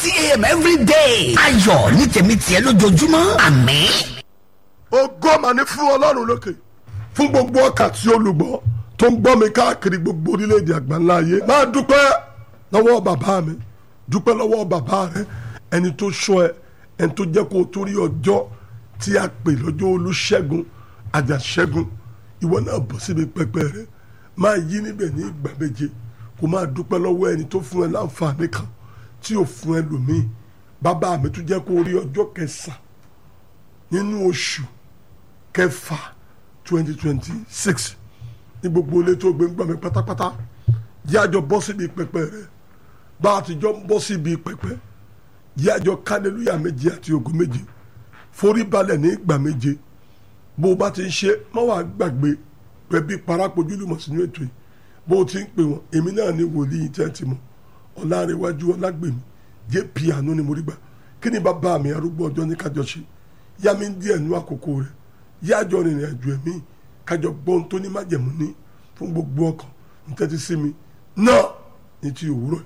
thirty a.m. every day. ayọ̀ ní tèmi tiẹ̀ lójoojúmọ́ àmín. ògo mà ní fún ọlọ́run lókè fún gbogbo ọkà tí olùgbọ́ tó ń gbọ́ mi káàkiri gbogbo orílẹ̀-èdè àgbáńlá ayé máa dúpẹ́ lọ́wọ́ bàbá mi dúpẹ́ lọ́wọ́ bàbá rẹ ẹni tó sọ ẹ ẹni tó jẹ́ kó o torí ọjọ́ tí a pè lọ́jọ́ olùṣègùn àjàṣẹ́gun ìwọ náà bọ̀ síbi pẹpẹ rẹ máa yí níbẹ̀ ní ìgbà méje kó máa dúpẹ́ lọ́wọ́ ẹni tó fún ẹ láǹfààní kan tí ò fún ẹ lòmíì bàbá mi tó jẹ́ kó o rí ọjọ́ kẹsàn-án nínú oṣù kẹfà twenty twenty six ní gbogbo ilé tó gbé ń gbà mí pátápátá jẹ́ àjọ bọ́ síbi pẹpẹ rẹ bá a ti jọ ń bọ́ síbi pẹpẹ jẹ́ àjọ kálẹ́lúyà méje àti ògo méje forí balẹ̀ ní ìgbà méje bó o bá ti ń ṣe má wàá gbàgbé pẹ̀bí parápojúlùmọ̀ sínú ètò yìí bó o ti ń pè wọ́n èmi náà ní wòlíì tẹ́ ti mọ̀ ọ̀làrẹ̀wájú ọ̀làgbèmí jẹ́ piano ni mo rí gbà kí ni bàbá mi arúgbó ọjọ́ ní kájọ ṣe yá mi díẹ̀ nú àkókò rẹ̀ yájọ rìnrìn àjò ẹ̀mí kájọ gbọ́n tó ní májẹ̀mú ní fún gbogbo ọkàn ní tẹ́tí sí mi náà ní ti òwúrọ̀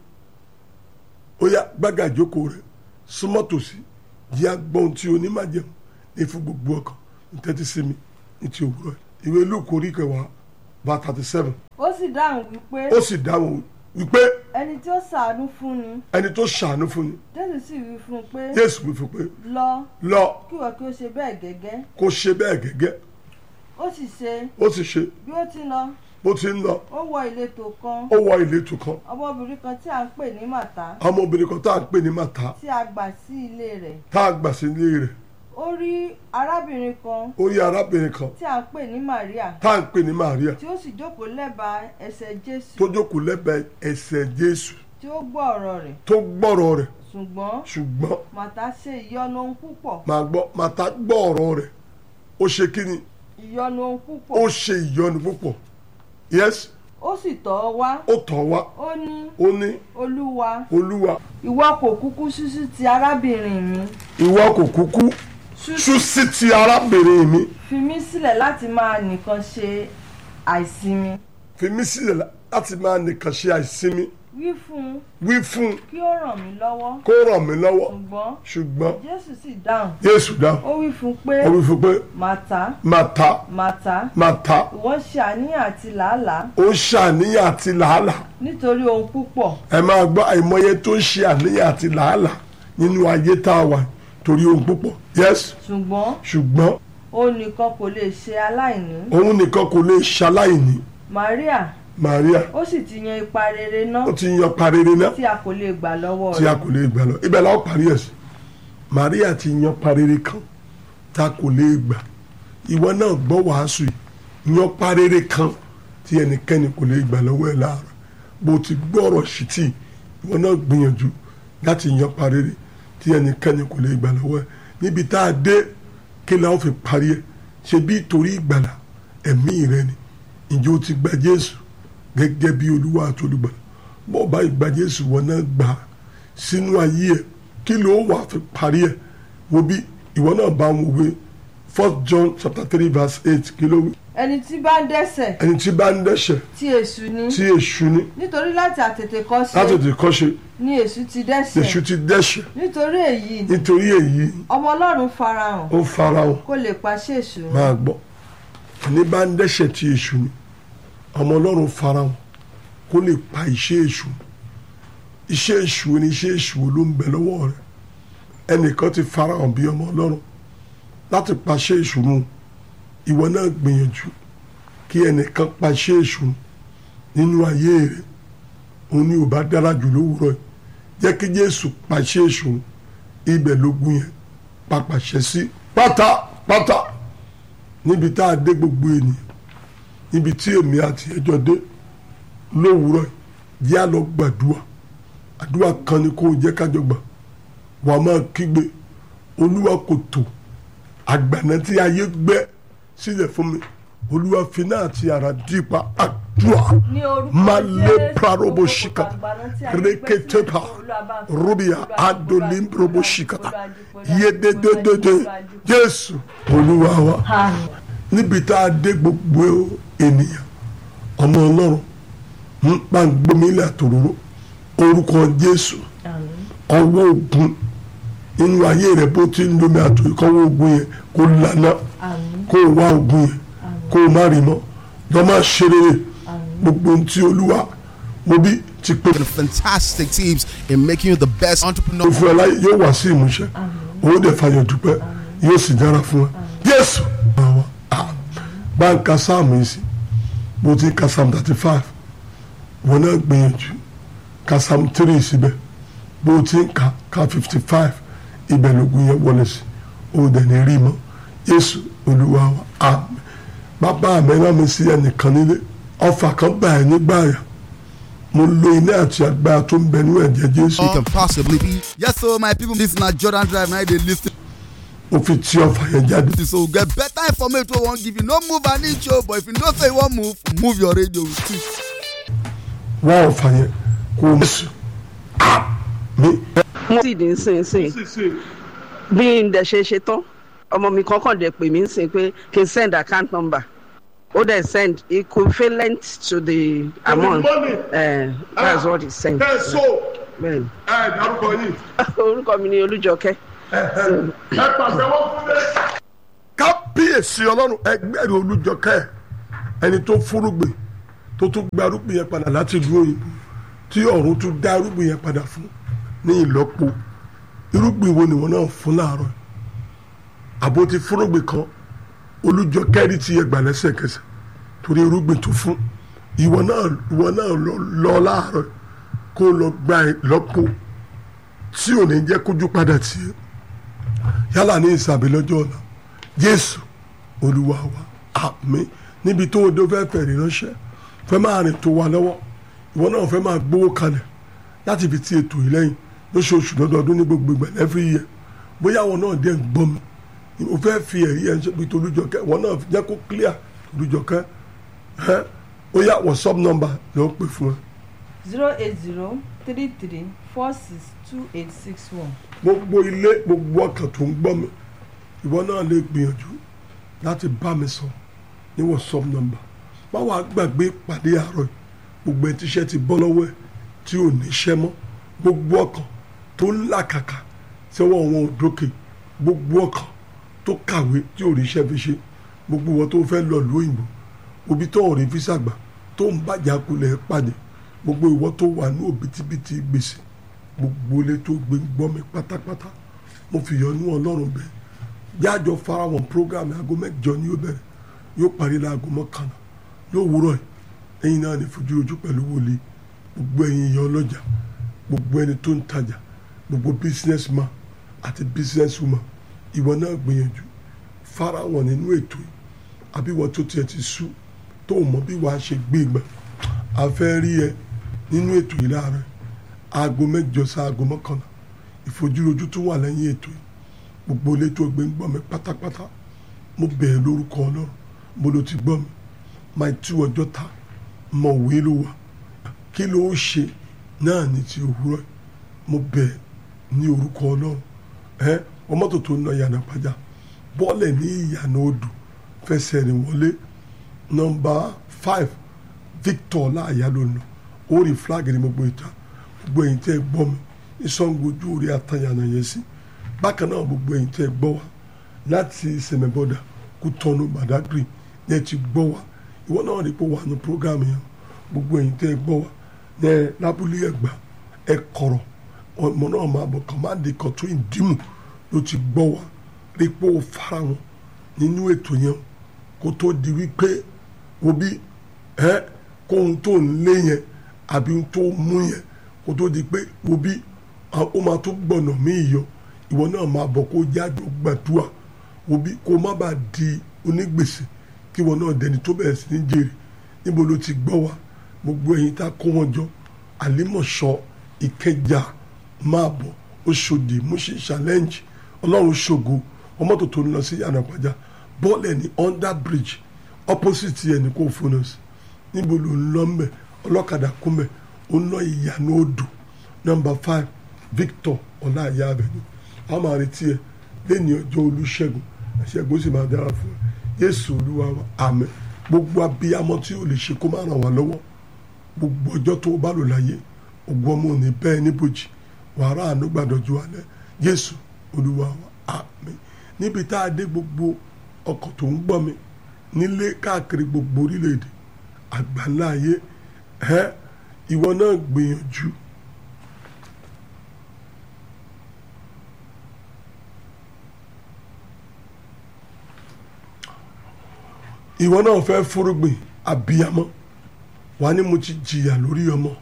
ó yá gbága ìjókòó rẹ̀ súnmọ́ tòsí yá gbọ́n tí onímájẹ̀mú ní fún gbogbo ọkàn ní tẹ́tí sí mi ní ti òwúrọ̀ ìwé Lúùkù orí kẹwàá bá thirty seven ó sì dáhùn wípé ó sì dáhùn wípé ẹni tí ó ṣàánú fún ni ẹni tó ṣàánú fún ni jésù sì wí fún un pé Jésù wí fún pé lọ lọ kí ìwọ kí ó ṣe bẹ́ẹ̀ gẹ́gẹ́ kó ṣe bẹ́ẹ̀ gẹ́gẹ́ ó sì ṣe ó sì ṣe bí ó ti lọ bó ti ń lọ ó wọ ìletò kan ó wọ ìletò kan ọmọbìnrin kan tí à ń pè ní màtá ọmọbìnrin kan tá à ń pè ní màtá tí a gbà sí ilé rẹ̀ tá a gbà sí ilé rẹ̀ ó rí arábìnrin kan ó rí arábìnrin kan tí à ń pè ní Màríà tá à ń pè ní Màríà tí ó sì jókòó lẹ́bàá ẹsẹ̀ Jésù tó jókòó lẹ́bẹ̀ẹ́ ẹsẹ̀ Jésù tí ó gbọ́ ọ̀rọ̀ rẹ̀ tó gbọ́rọ̀ rẹ̀ ṣùgbọ́n ṣùgbọ́n màtá ṣe ìyọnu ohun púpọ̀ màá gbọ́ màtá gbọ́ ọ̀rọ̀ rẹ̀ ó ṣe kí ni ìyọnu ohun púpọ̀ ó ṣe ìyọnu púpọ̀ yes ó sì tọ̀ ọ́ wá ó tọ̀ wá ó ní ó ní olúwa olúwa ìwọ kò kúkú ṣúṣú ti arábìnrin mi ìwọ kò kúkú ṣú sí ti arábìnrin mi fi mí sílẹ̀ láti máa nìkan ṣe àìsinmi fi mí sílẹ̀ láti máa nìkan ṣe àìsinmi wí fún un wí fún un kí ó ràn mí lọ́wọ́ kó ràn mí lọ́wọ́ ṣùgbọ́n ṣùgbọ́n jésù sì dáhùn Jésù dáhùn ó wí fún un pé ó wí fún pé màtá màtá màtá màtá ìwọ ṣe àníyàn àti làálàá ó ń ṣàníyàn àti làálàá nítorí ohun púpọ̀ ẹ máa gbọ́ àìmọye tó ń ṣe àníyàn àti làálàá nínú ayé tá a wà torí ohun púpọ̀ yes ṣùgbọ́n ṣùgbọ́n òun nìkan kò lè ṣe aláìní òun nìkan kò lè ṣaláìní Maria Maria ó sì ti yan ipa rere náà ó ti yan parere náà tí a kò lè gbà lọ́wọ́ tí a rẹ̀ kò lè gbà lọ ibẹ̀ la ó parí ẹ̀ sí Maria ti yan parere kan tá a kò lè gbà ìwọ náà gbọ́ wàásù yìí yan parere kan tí ẹnikẹ́ni kò lè gbà lọ́wọ́ ẹ̀ láàárọ̀ bó ti gbọ́rọ̀ sí tì ìwọ náà gbìyànjú láti yan parere tí ẹnikẹ́ni kò lè gbà lọ́wọ́ ẹ̀ níbi tá a dé kí la ó fi parí ẹ̀ ṣe bí torí ìgbàlà ẹ̀mí rẹ ni ǹjẹ́ o ti gba Jésù gẹ́gẹ́ bí olúwa àti olùgbàlà bọ́ọ̀ bá ìgbà Jésù wọn náà gbà á sínú ayé ẹ̀ kí ló wà fi parí ẹ̀ wo bí ìwọ náà bá wọn wé first John chapter three verse eight kí ló wí ẹni tí bá ń dẹ́ṣẹ̀ ẹni tí bá ń dẹ́ṣẹ̀ tí èṣù ni tí èṣù ní nítorí láti àtètèkọ́ṣe láti tètè kọ́ṣe ni èṣù ti dẹ́ṣẹ̀ èṣù ti dẹ́ṣẹ̀ nítorí èyí nítorí èyí ọmọ ọlọ́run farahàn ó farahàn kó lè paṣẹ èṣù run. máa gbọ́ ẹni bá ń dẹ́ṣẹ̀ tí èṣù ní ọmọ ọlọ́run farahàn kó lè pa iṣẹ́ èṣù iṣẹ́ èṣù ni iṣẹ́ èṣù ló ń bẹ lọ́wọ́ rẹ̀ ẹnìkan ti farahàn bí ọmọ ọlọ́run láti paṣẹ èṣù run ìwọ náà gbìyànjú kí ẹnìkan paṣẹ èṣù run nínú ayé rẹ̀ òun ni ò bá dára jù lówùúrọ̀ yìí jẹ́ kí Jésù paṣẹ èṣù run ibẹ̀ lógún yẹn papàṣẹ sí pátápátá níbi tá a dé gbogbo ènìyàn níbi tí èmi àti ẹjọ́ dé lówùúrọ̀ yìí yá lọ gbàdúrà àdúrà kan ni kò jẹ́ kájọ gbà wà á máa kígbe olúwa kò tó àgbàna tí ayé gbẹ́ sílẹ̀ fún mi olúwa fi náà ti àrà dípa àdúrà ní orúkọ máa lé Jésù, prarobo gbogbo shika àgbàná tí a gbé sílẹ̀ reketepa Olúwa bá ń fi rubia Olúwa dúpọ̀, adolim Olúwa robo dúpọ̀, shikata Olúwa dúpọ̀, yedededede Olúwa dúpọ̀. jésù olúwa wa Àmín. níbi tá a dé gbogbo ènìyàn ọmọ ọlọ́run ń pa gbómìnira tòróró orúkọ jésù Àmín. ọwọ́ ogun nínú ayé rẹ bó ti ń lomi àtò ìkọ́wọ́ ogun yẹn kó lana àmín kó o wá ogun yẹn kó o má rí mọ́ lọ́ máa ṣe rere gbogbo ohun tí olúwa mo bí ti pè and fantastic teams in making you the best entrepreneur. fún ẹ láyé yóò wá sí ìmúṣẹ òun dẹ̀ fàyọ̀ dúpẹ́ yóò sì dára fún ẹ Jésù àwọn bá ń ka sáàmù yìí sí bó ti ń ka sáàmù thirty five wọn náà gbìyànjú ka sáàmù three síbẹ̀ bó ti ń ka ka fifty five ibẹ̀ lógun yẹn wọlé sí ó dẹ̀ ní rí mọ́ Jésù Olúwa wa àmín bàbá mi rán mi sí ẹnìkan nílé ọfà kan gbà ẹ nígbà yà mo lo iná àti agbára tó ń bẹ nínú ẹ̀jẹ̀ Jésù You can possibly be. Yes, so my people, this na Jordan Drive. Now they listen mo fi tí ọfà yẹn jáde. to so get better information. We won't give you no move an inch, oh, but if you know say you want move, move your radio with it. wá ọ̀fà yẹn kó o mẹ́sù mi. mo sì dín sìn sìn bí n dẹ̀ ṣe ṣe tán ọmọ mi kankan dẹ̀ pè mí sìn pé kí n send account number ó dẹ̀ send equivalent to the amount money. uh, that's what he sent so bẹ́ẹ̀ni ẹ dárúkọ yìí. orúkọ mi ni olújọkẹ́ ẹ pàṣẹ wọn fún mi. kábíyèsí ọlọ́run ẹgbẹ́rún olújọkẹ́ ẹni tó fúrúgbìn tó tún gba arúgbìn yẹn padà láti ìlú òyìnbó tí ọ̀run tún dá arúgbìn yẹn padà fún ní ìlọ́po irúgbìn wo ni wọn náà fún láàárọ̀ yìí? àbó ti fúrúgbìn kan olújọkẹ́ rí ti yẹ gbà lẹ́sẹ̀kẹsẹ̀ torí irúgbìn tó fún ìwọ náà ìwọ náà lọ lọ láàárọ̀ yìí kó lọ gba ìlọ́po tí ò ní jẹ́ kójú padà tì í yálà ní ìsàbí lọ́jọ́ ọ̀la jésù olúwa wa àmín níbi tó o dé fẹ́ fẹ̀rí ránṣẹ́ fẹ́ máa rìn tó wa lọ́wọ́ ìwọ náà fẹ́ máa gbówó kalẹ̀ láti fi ti ètò yìí lẹ́yìn lóṣooṣù lọ́dọọdún ní gbogbo ìgbà every year bóyá àwọn náà dé ń gbọ́ mi o fẹ́ fi ẹ̀rí ẹ̀ ń ṣe pé tolújọkẹ́ wọn náà jẹ́ kó clear tolújọkẹ́ ẹ́ ó yá whatsapp number ló ń pè fún ẹ zero eight zero three three four six two eight six one. gbogbo ilé gbogbo ọkàn tó ń gbọ́ mi ìwọ náà lè gbìyànjú láti bá mi sọ ní whatsapp number má wàá gbàgbé ìpàdé àárọ̀ yìí gbogbo ẹ̀ tíṣẹ́ ti bọ́ lọ́wọ́ ẹ̀ tí ò ní iṣẹ́ mọ́ gbogbo ọkàn tó ń làkàkà sẹ́wọ́n wọn ò dókè gbogbo ọkàn tó kàwé tí ò rí iṣẹ́ fi ṣe gbogbo wọn tó fẹ́ lọ ìlú òyìnbó òbí tó ò rí físà gbà tó ń bàjẹ́ akulẹ̀ pàdé gbogbo ìwọ tó wà ní òbítíbitì gbèsè gbogbo ilé tó gbé gbọ́ mi pátápátá mo fi yọ́nú ọlọ́run bẹ́ẹ̀ jájọ farahàn program aago mẹ́jọ ni yóò bẹ̀rẹ̀ yóò parí láago mọ́kànlá yóò wúrọ̀ yìí ẹ̀yin náà ní fojú ojú pẹ̀lú wòlíì gbogbo ẹ̀yin ìyá ọlọ́jà gbogbo ẹni tó ń tajà gbogbo business man àti business woman ìwọ náà gbìyànjú farahàn nínú ètò yìí àbí ìwọ tó tiẹ̀ ti sú tó mọ̀ bí wàá ṣe gbé ìgbà a fẹ́ rí ẹ nínú ètò yìí láàárọ̀ aago mẹ́jọ sí aago mọ́kànlá ìfojúrojú tó wà lẹ́yìn ètò yìí gbogbo ilé tó gbé ń gbọ́ mi pátápátá mo bẹ̀ẹ́ lórúkọ ọlọ́run mo ló ti gbọ́ mi máa tú ọjọ́ ta mọ̀ wé ló wà kí ló ń ṣe náà ní ti òwúrọ̀ yìí mo bẹ̀ẹ́ ní orúkọ ọlọ́run ẹ ọmọ tó tó ń lọ yànnà pàjá bọ́ọ̀lẹ̀ ní ìyànà odò fẹsẹ̀ rìn wọlé nọmba five victor láàyà ló ń lọ ó rí flag ní gbogbo ìta gbogbo ẹ̀yin tẹ́ ẹ gbọ́ mi ìsọ̀ngojú orí àtàyànà yẹn sí bákan náà gbogbo ẹ̀yin tẹ́ ẹ gbọ́ wa láti sẹ̀mẹ̀bọ̀dà kútọ́nù badagry ní ẹ ti gbọ́ wa ìwọ náà rí pé wà ní program yẹn gbogbo ẹ̀yin tẹ́ ẹ gbọ́ wa ní ẹ lábúlé ẹ̀gbá ẹ kọ̀rọ̀ ọmọ náà máa bọ̀ kàn má di kọ̀tún ìdímù ló ti gbọ́ wa rí pé ó fara wọn nínú ètò yẹn kó tó di wípé wo bí ẹ kóhun tó ń lé yẹn àbí tó mú yẹn kó tó di pé wo bí ó máa tó gbọ̀nà mí yọ ìwọ náà máa bọ̀ kó jáde gbàdúrà wo bí kó má bàa di onígbèsè kí ìwọ náà dẹni tó bẹ̀rẹ̀ sí ní jèrè níbo ló ti gbọ́ wa gbogbo ẹ̀yin tá a kó wọn jọ àlímọ̀ṣọ́ ìkẹjà máa bọ̀ oṣòdì múṣì challenge ọlọ́run ṣògo ọmọ tó tó ń lọ sí yànnàpájà bọ́ọ̀lù ẹ̀ ní under bridge opposite ẹ̀ ní kò fún us níbo ló ń lọ mbẹ ọlọ́kadà kúnbẹ ó ń lọ ìyànà odò nọmba five victor ọláìyá abẹni a máa retí ẹ lẹ́ni ọjọ́ olùṣègùn ẹ̀ṣẹ̀gùn sì máa dára fún ẹ yéésù olúwa wa àmín gbogbo abiyamọ tí o lè ṣe kó má ràn wá lọ́wọ́ gbogbo ọjọ́ tó o bá lò láyé ògùn ọmọ òní bẹ́ẹ̀ níbojì wàrà àánú gbàdọ̀jú alẹ́ jésù olúwa wa àmín níbi tá a dé gbogbo ọkọ̀ tó ń gbọ́ mi nílé káàkiri gbogbo orílẹ̀-èdè àgbáńlá ayé ẹ ìwọ náà gbìyànjú ìwọ náà fẹ́ fúrúgbìn àbíyamọ wà ní mo ti jìyà lórí ọmọ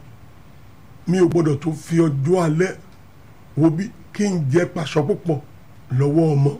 mi ò gbọdọ̀ tó fi ọjọ́ alẹ́ wo bí kí n jẹ paṣọ púpọ̀ lọ́wọ́ ọmọ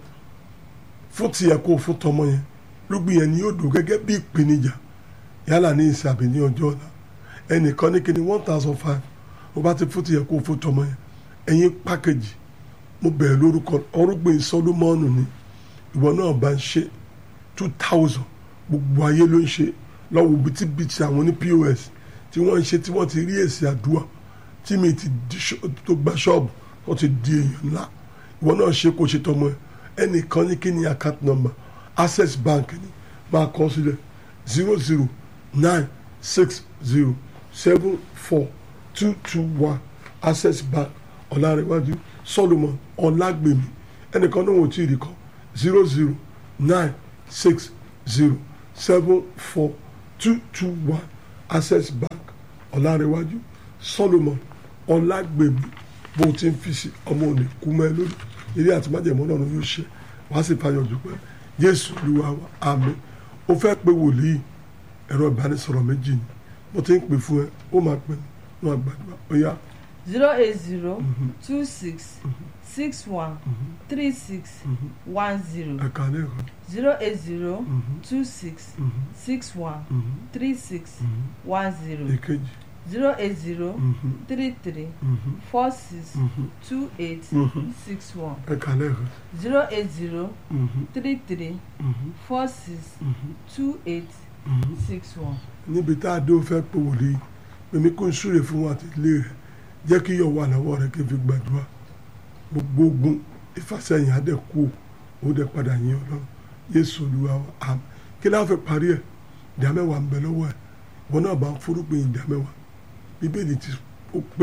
fún tiẹ̀ kó fún tọmọ yẹn lógbìn yẹn ni yóò dùn gẹ́gẹ́ bí ìpèníjà yálà ní ìsìn àbí ní ọjọ́ ọ̀la ẹnìkan ní kíni one thousand five mo bá ti fún tiẹ̀ kó fún tọmọ yẹn ẹ̀yin pákẹ́jì mo bẹ̀rẹ̀ lórúkọ ọrúgbìn sọlúmọ́ọ̀nù ni ìwọ náà bá ń ṣe two thousand gbogbo ayé ló ń ṣe lọ́wọ́ bìtìbìtì àwọn ní pos tí wọ́n ń ṣe tí wọ́n ti rí èsì àdúrà tí mi ti di ṣọ́- tó gba ṣọ́ọ̀bù wọ́n ti di èèyàn ńlá ìwọ náà ṣe kó ṣe tọmọ ẹ ẹnìkan ní kí ni account number access bank ni máa kọ sílẹ̀ zero zero nine six zero seven four two two one access bank ọ̀làrẹ̀wájú solomon ọ̀làgbèmí ẹnìkan náà wò tí ì rí kọ zero zero nine six zero seven four two two one access bank ọ̀làrẹ̀wájú solomon ọ̀làgbèmí bó o ti ń fi sí ọmọ òní kú mọ́ ẹ lórí eré àti májèmọ́ náà yóò ṣe wàá sì fàyọ̀ dúpẹ́ jésù olúwa wa àmín ó fẹ́ pé wòlíì ẹ̀rọ ìbánisọ̀rọ̀ méjì ni mo ti ń pè fún ẹ ó máa pè ní wọn àgbàdo ó yá zero eight zero two six six one three six one zero ẹ̀ka lẹ́ẹ̀kan zero eight zero two six six one three six one zero èkejì zero eight zero three three four six two eight six one ẹ̀ka lẹ́ẹ̀kan zero eight zero three three four six two eight six one. níbi tá a dé ó fẹ́ pé wòlíì pèmí kó n súre fún wa àti ilé rẹ̀ jẹ́ kí yọ̀ wà lọ́wọ́ rẹ̀ kí n fi gbàdúrà gbogbo ogun ìfàsẹ́yìn adẹ kú ó dẹ padà yín ọlọ́run yéésù olúwa wa àmín kí láwọn fi parí ẹ̀ ìdá mẹ́wàá ń bẹ lọ́wọ́ ẹ̀ wọn náà bá ń forúgbìn ìdá mẹ́wàá bíbélì ti ó pé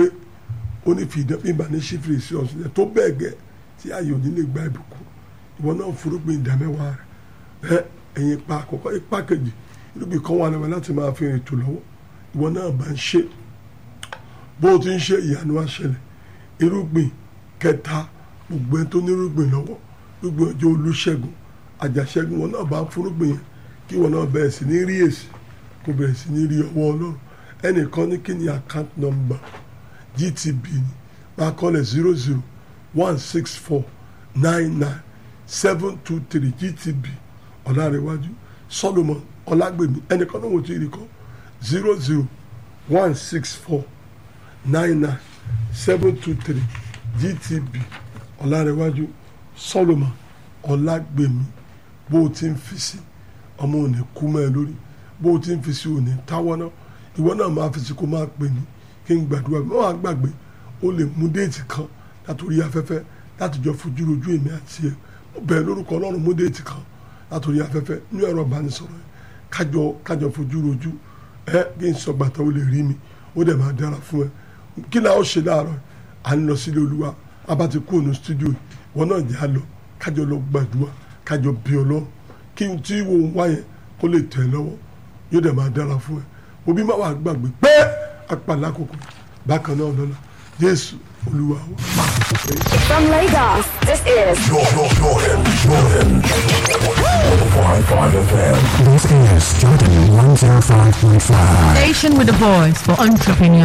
ó ní fi ìdá bíbá ní sífìrì sí ọ̀sùn yẹn tó bẹ́ẹ̀ gẹ́ tí ayé òní lè gba ìbùkún ìwọ náà forúgbìn ìdá mẹ́wàá rẹ̀ ẹ ẹ̀yin ipa àkọ́kọ́ ipa kejì irúgbìn kan wà lọ́wọ́ láti máa fi rìn tò lọ́wọ́ ìwọ náà bá ń ṣe bó o ti ń ṣe ìyanu àṣẹlẹ̀ irúgbìn kẹta gbogbo ẹni tó ní irúgbìn lọ́wọ́ irúgbìn ọjọ́ olùṣègùn àjàṣẹ́gun wọn náà bá ń fúrúgbìn yẹn kí wọn náà bẹ̀rẹ̀ sí ní rí èsì kó bẹ̀rẹ̀ sí ní rí ọwọ́ ọlọ́run ẹnìkan ní kí ni account number gtb ni máa kọ́lẹ̀ zero zero one six four nine nine seven two three gtb ọ̀làrẹ̀wájú solomon ọlágbèmí ẹnìkan náà wò tí ì rí kọ́ zero zero one six four nine nine seven two three gtb ọ̀làrẹ̀wájú solomon ọlágbèmí bó o ti ń fi sí ọmọ òní kú mọ́ ẹ lórí bó o ti ń fi sí òní táwọ́ náà ìwọ náà máa fi sí kó máa pè ní kí n gbàdúrà mọ́ wàá gbàgbé o lè mú déètì kan látòrí afẹ́fẹ́ láti jọ fojú rojú èmi àti ẹ mo bẹ̀rẹ̀ lórúkọ ọlọ́run mú déètì kan látòrí afẹ́fẹ́ ní ẹ̀rọ ìbánisọ̀rọ̀ yẹn kájọ kájọ fojú rojú ẹ kí n sọ gbàtà ó lè rí mi ó dẹ̀ máa dára fún ẹ kí ni a ó ṣe láàárọ̀ à ń lọ sílé olúwa a bá ti kú ònú stúdíò wọn náà jẹ́ àlọ́ kájọ lọ gbàdúrà kájọ bí ọlọ́run kí n tí wo ń wá yẹn kó lè tẹ̀ ẹ́ lọ́wọ́ yóò dẹ̀ máa dára fún ẹ òbí má wàá gbàgbé pé apàlà kòkò bákan náà lọ́la jésù olúwa wa. From Lagos, this is Jordan, Jordan, Jordan. 105.5 FM. This is Jordan 105.5. Station with a voice for entrepreneurs.